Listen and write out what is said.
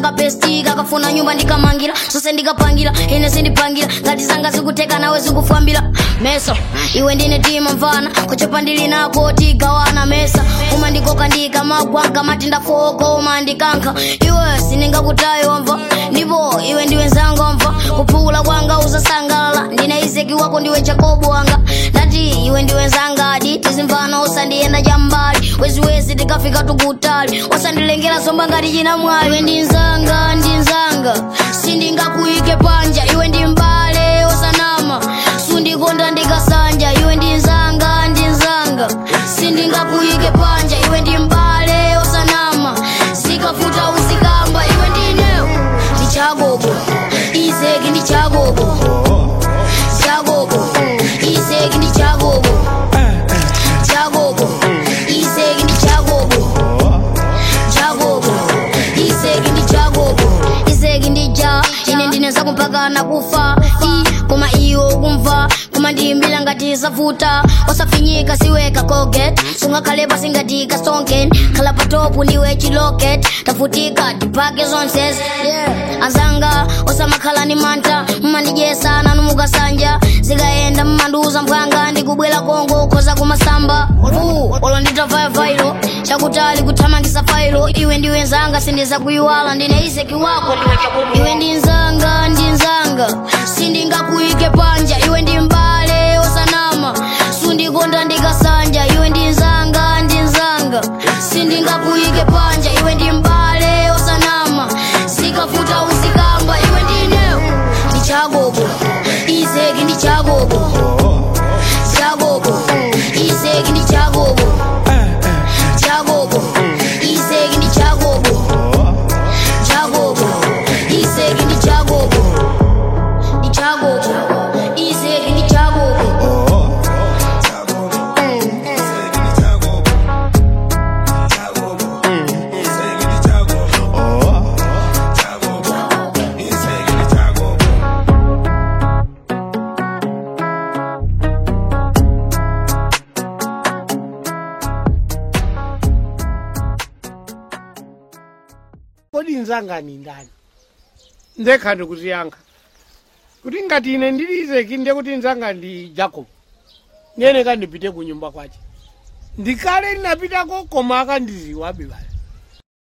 kapesti kakafuna nyumba ndikamangira sose ndikapangira ine sindipangira ngati zanga zikuteka nawe zikufambira meso iwe ndine tima mvana kuchepa ndili nako tigawana mesa umandikoka ndikamagwanka mati ndafoko umandikanka iwe siningakutayi wamva ndipo iwe ndiwe nzanga wamva kuphula kwanga usasangalala ndine izeki wako ndiwe jakobo wanga ndati iwe ndiwe nzanga adi tizimvana usandiyenda chambali weziwezi tikafika tukutali wasandilengera somba ngati china mwayi iwe ndi nzanga ndi nzanga sindingakuyike panja iwe ndi mbale osanama sundikonda ndikasanja iwe ndi nzanga ndi nzanga sindingakuyike panja iwe ndi mbale osanama zikafuta uzikamba iwe ndinewo ndichagogo izeki ndichagogo chagogo izeki ndichagogo chagogo izeki ndichagogo chagogo izeki ndichagogo izeki ndija ine ndineza kumpaka nakufa i koma iwo kumva koma ndiyimbira ngati zavuta osafinyika siweka koget sungakhale pasi ngati kastonken khala patopu ndiwe chiloket tafutika tipake zonsez yeah. azanga osamakhala ni manta mmandijesa nanu mukasanja zikayenda mmanduza mphwanga ndikubwera kongo khoza kumasamba fu olo nditavaya vairo chakutali kuthamangisa fairo iwe ndiwe nzanga sindiza kuyiwala ndine izeki wako ndiwe chabubu iwe ndi nzanga ndi nzanga sindingakuyike panja iwe ndi mbale osanama sundikonda ndikasanja iwe ndi nzanga ndi nzanga sindingakuyike panja iwe ndi mbale osanama zikafuta uzikamba iwe ndinewo ndichagogo izeki ndichagogo chagogo izeki ndichagogo chagogo izeki ndichagogo chagogo izeki ndichagogo ndichagogo izeki ndichagogo kodi nzanga ni ndani ndekha ndikuziyankha kuti ngati ine ndili izeki ndiye kuti nzanga ndi jacob nene kandipite ku nyumba kwace ndikale ndinapitako koma akandiziwabe basi